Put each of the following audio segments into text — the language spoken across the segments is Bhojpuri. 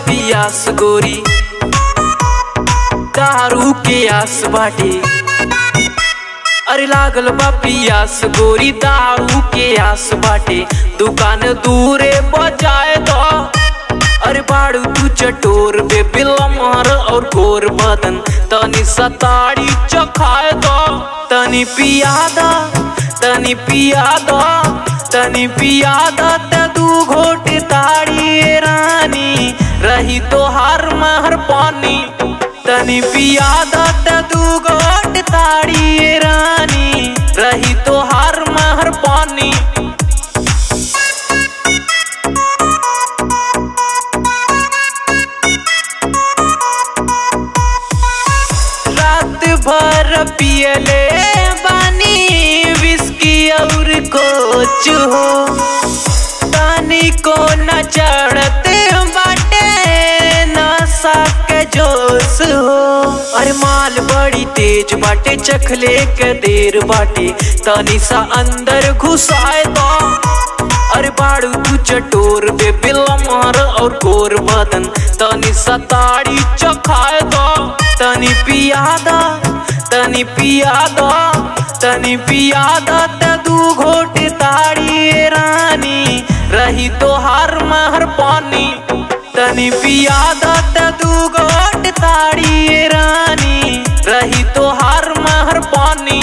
पियास गोरी दारू के आस बाटे अरे लागल बा पियास गोरी दारू के आस बाटे दुकान दूरे बजाए दो अरे बाड़ू तू चटोर बे बिलमर और गोर बदन तनी सताड़ी चखाए दो तनी पियादा तनी पियादा तनी पियादा त दू घोट ताड़ी ए रानी रही तो हर महर पानी तनी पियादा त दू घोट ताड़ी ए रानी रही तो हर महर पानी रात भर पियले बानी विस्की और कोच हो तानी को न चढ़ते बाटे नशा के जोश हो अरे माल बड़ी तेज बाटे चखले के देर बाटे तानी सा अंदर घुसाए दो अरे बाड़ू तू चटोर बे बिलमर और गोर बदन तनी सताड़ी चखाए दो तनी पियादा तनी पियादा तनी पियादा त दू घोट ताड़ी ए रानी रही तो हर महर पानी तनी पियादा त दू घोट ताड़ी ए रानी रही तो हर महर पानी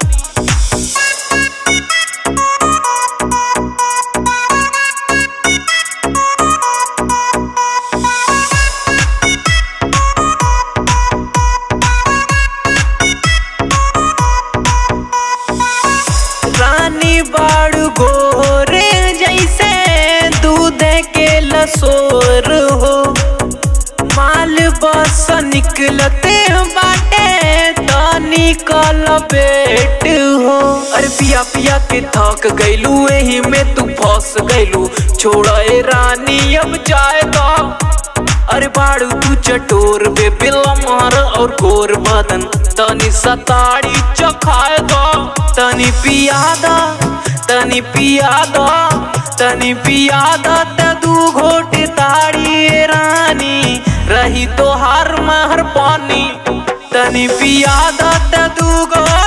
रानी बाड़ू गोरे जैसे दूध के लसोर हो माल बस निकलते बाटे तो निकल बेट हो अरे पिया पिया के थक गईलू एही में तू फंस गईलू छोड़े रानी अब जाएगा अरे बाड़ू तू चटोर बे बिलमर और गोर बदन तनी सताड़ी चखाए दो तनी पियादा तनी पियादा तनी पियादा त दू घोट ताड़ी ए रानी रही तो हर महर पानी तनी पियादा त दू घोट